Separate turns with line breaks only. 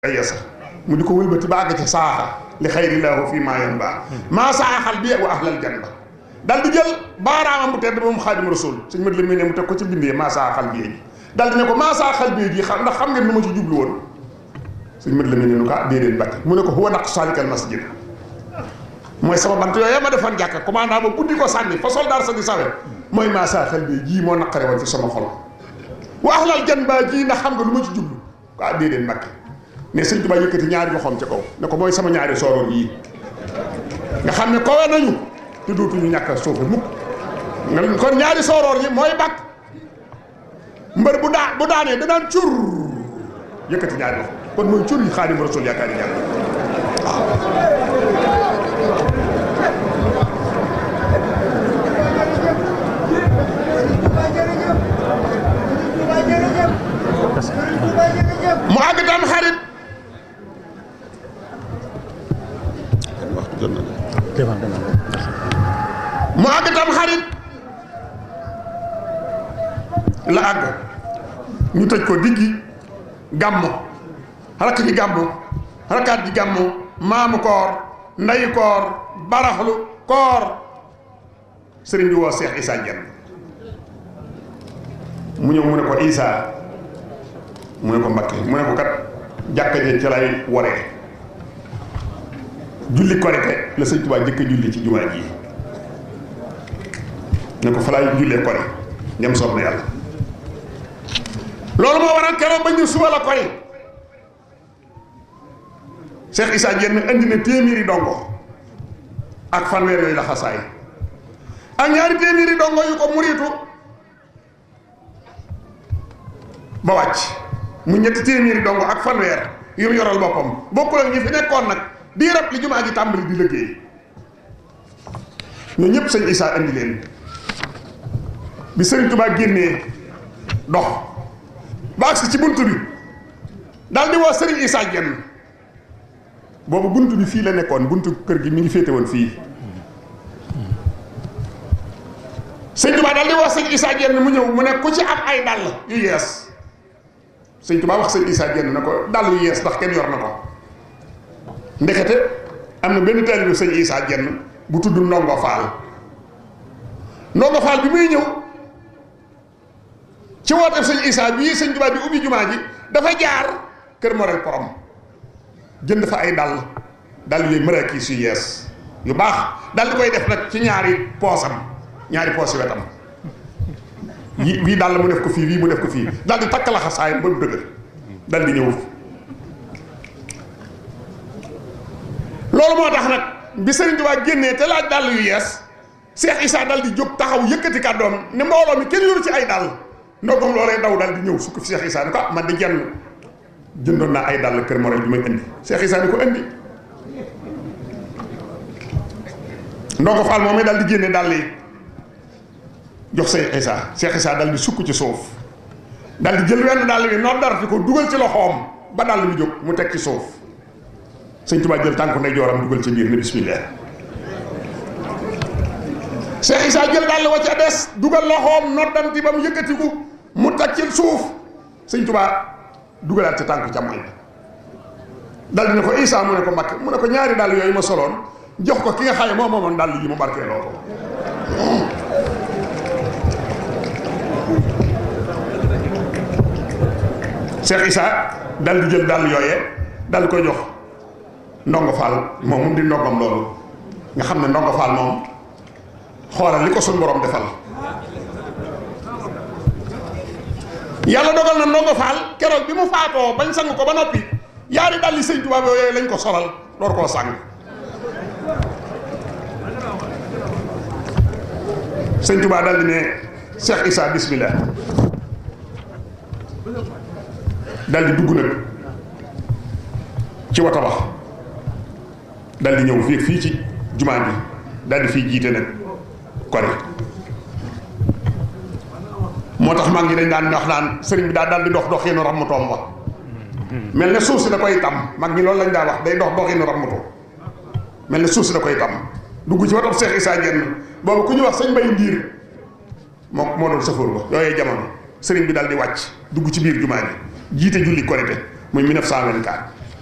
ay yasa mu di ko wëlbati ba àgg ca saaxa li xayrillaahu fii maa yan baa maa saaxal bi wa ahlal janna dal di jël baaraamam bu tedd moom xaadim rasul sëñ mat la mu ne mu teg ko ci bindee maa saaxal bi ji dal di ne ko maa saaxal bi ji xam ndax xam ngeen lu ma ci jublu woon sëñ mat la mu ne nu ko ah déedéet mbàkke mu ne ko huwa naq salikal masjid mooy sama bant yooyu ma defoon jàkka commandant ba buddi ko sànni fa soldaar sa di sawe mooy maa saaxal bi jii moo naqare woon fi sama xol wa ahlal jan baa ji ndax xam nga lu ma ci jublu ko ah déedéet mbàkke ne sëñ Tuubaa yëkkati ñaari loxoom ca kaw ne ko mooy sama ñaari sooroon yii nga xam ne kowe nañu te dootuñu ñàkk a suufe mukk nga kon ñaari sooroor yi mooy bàkk mbër bu daa bu daanee danaan cur yëkkati ñaari loxo kon mooy cur yi Xaadimu Rasuul yaakaar yi jàll waaw mu àgg tam xarit mu àgg tam xarit la àgg ñu tëj ko diggi gàmmo rakk ji gàmmo rakkaat ji gàmmo maamu koor ndayi koor baraxlu koor sëriñ bi woo Seex Isaa Jenn mu ñëw mu ne ko Isaa mu ne ko Mbakke mu ne ko kat jàkka je ci lay waree julli korite la sëñ Tuubaa jëkk julli ci jumaa ji ne ko fa laay jullee kori ñam soob na yàlla loolu moo waral keroog ba ñu suba la kori Cheikh Issa Diène indi na téeméeri dongo ak fanweer yooyu la xasaay ak ñaari téeméeri dongo yu ko muriitu ba wàcc mu ñetti téeméeri dongo ak fanweer yu mu yoral boppam bokkul ak ñi fi nekkoon nag di rab li jumaa ji tàmbali di liggéey ñoo ñëpp sëñ Issa indi leen bi sëriñ Tuubaa génnee dox ba agsi ci bunt bi daal di woo sëriñ Issa Diène boobu bunt bi fii la nekkoon buntu kër gi mi ngi féete woon fii sëñ Tuubaa daal di woo sëñ Issa Diène mu ñëw mu ne ku ci am ay dàll yu yees sëñ Tuubaa wax sëñ Issa Diène na ko dàll yu yees ndax kenn yor na ko ndekete am na benn taalibu sëñ Issa Diène bu tudd Ndongo Faal Ndongo Faal bi muy ñëw ci wooteef sëñ Issa bii sëñ Tuubaa bi ubbi jumaa ji dafa jaar kër Morel Porom jënd fa ay dàll dàll yooyu maraakis yu yees yu baax dal di koy def nag ci ñaari poosam ñaari poos yu wetam yi wii dàll mu def ko fii wii mu def ko fii dal di takk la xasaayam ba mu dëgër dal di ñëw loolu moo tax nag bi Sëriñ Tuubaa génnee te laaj dàll yu yees Cheikh Issa dal di jóg taxaw yëkkati kàddoom ne mbooloo mi kenn yoru ci ay dàll ndogam loolee daw dal di ñëw sukk fi Cheikh Issa ne ko ah man di jenn jëndoon naa ay dàll kër Morel bi may indi Cheikh Issa ni ko indi ndongo Fall moom dal di génne dàll yi jox Cheikh Issa Cheikh Issa dal di sukk ci suuf dal di jël wenn dàll bi noor darati ko dugal ci loxoom ba dàll bi jóg mu teg ci suuf sëñ Tuubaa jël tànku ndey jooram dugal ci biir ne bismillah Cheikh Issa jël dàll wa ca des dugal loxoom noddanti ba mu yëkkatiku mu teg ci suuf sëñ Tuubaa dugalaat ci tànk càmmoñ dal di ne ko Issa mu ne ko Mbakke mu ne ko ñaari dàll yooyu ma soloon jox ko ki nga xam ne moo moomoon dàll yi mu barkee loo ko Cheikh Issa dal di jël dàll yooyee dal di koy jox ndongo Fall moom mu di ndongom loolu nga xam ne ndongo Fall moom xoolal li ko suñ borom defal yàlla dogal na ndongo Fall keroog bi mu faatoo bañ sang ko ba noppi yaari dalli sëñ Tuubaa yooyu lañ ko solal door koo sang sëñ Tuubaa dal di ne Cheikh Issa bismillah dal di dugg nag ci wata wax dal di ñëw fii fii ci jumaa bi dal di fii jiite nag kori moo tax mag ñi dañ daan wax naan sëriñ bi daal dal di dox doxinu rammutoom wax mel ne suuf si da koy tam mag ñi loolu lañ daa wax day dox doxinu rammuto mel ne suuf si da koy tam dugg ci watam Cheikh Issa Diène boobu ku ñu wax sëñ Mbay Ndiir moo moo doon sëfoor ba yooyee jamono sëriñ bi daal di wàcc dugg ci biir jumaa ji jiite julli korite muy 1924